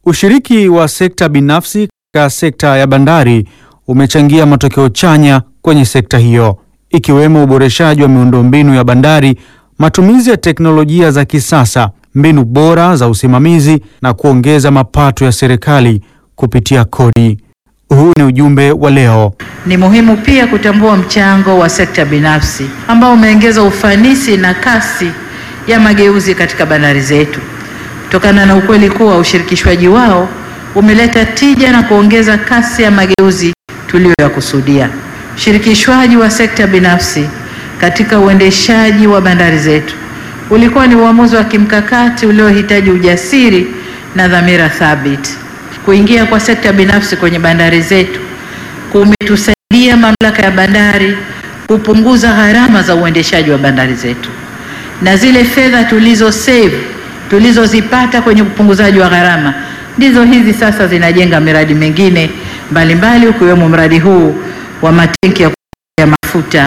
Ushiriki wa sekta binafsi katika sekta ya bandari umechangia matokeo chanya kwenye sekta hiyo, ikiwemo uboreshaji wa miundombinu ya bandari, matumizi ya teknolojia za kisasa, mbinu bora za usimamizi na kuongeza mapato ya serikali kupitia kodi. Huu ni ujumbe wa leo. Ni muhimu pia kutambua mchango wa sekta binafsi ambao umeongeza ufanisi na kasi ya mageuzi katika bandari zetu, kutokana na ukweli kuwa ushirikishwaji wao umeleta tija na kuongeza kasi ya mageuzi tuliyoyakusudia. Ushirikishwaji wa sekta binafsi katika uendeshaji wa bandari zetu ulikuwa ni uamuzi wa kimkakati uliohitaji ujasiri na dhamira thabiti. Kuingia kwa sekta binafsi kwenye bandari zetu kumetusaidia mamlaka ya bandari kupunguza gharama za uendeshaji wa bandari zetu, na zile fedha tulizo save tulizozipata kwenye upunguzaji wa gharama ndizo hizi sasa zinajenga miradi mingine mbalimbali ukiwemo mradi huu wa matenki ya ya mafuta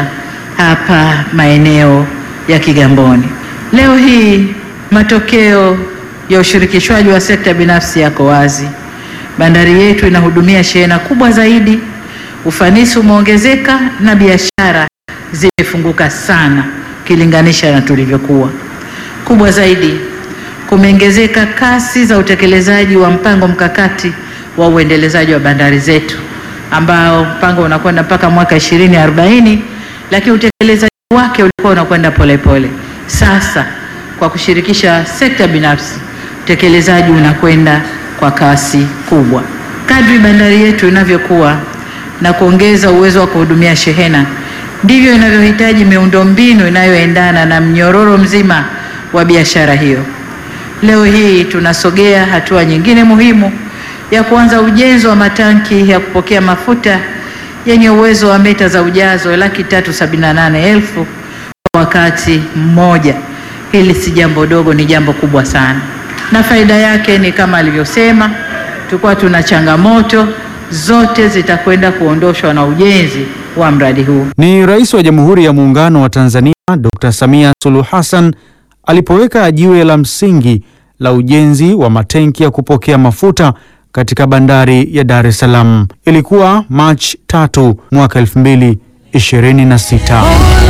hapa maeneo ya Kigamboni. Leo hii matokeo ya ushirikishwaji wa sekta binafsi yako wazi. Bandari yetu inahudumia shehena kubwa zaidi, ufanisi umeongezeka na biashara zimefunguka sana ukilinganisha na tulivyokuwa. Kubwa zaidi, kumeongezeka kasi za utekelezaji wa mpango mkakati wa uendelezaji wa bandari zetu ambao mpango unakwenda mpaka mwaka 2040 lakini utekelezaji wake ulikuwa unakwenda polepole. Sasa kwa kushirikisha sekta binafsi, utekelezaji unakwenda kwa kasi kubwa. Kadri bandari yetu inavyokuwa na kuongeza uwezo wa kuhudumia shehena, ndivyo inavyohitaji miundombinu inayoendana na mnyororo mzima wa biashara hiyo. Leo hii tunasogea hatua nyingine muhimu ya kuanza ujenzi wa matanki ya kupokea mafuta yenye uwezo wa mita za ujazo laki tatu sabini na nane elfu kwa wakati mmoja. Hili si jambo dogo, ni jambo kubwa sana, na faida yake ni kama alivyosema, tulikuwa tuna changamoto zote zitakwenda kuondoshwa na ujenzi wa mradi huu. Ni Rais wa Jamhuri ya Muungano wa Tanzania Dr. Samia Suluhu Hassan alipoweka jiwe la msingi la ujenzi wa matenki ya kupokea mafuta katika bandari ya Dar es Salaam. Ilikuwa Machi tatu mwaka 2026.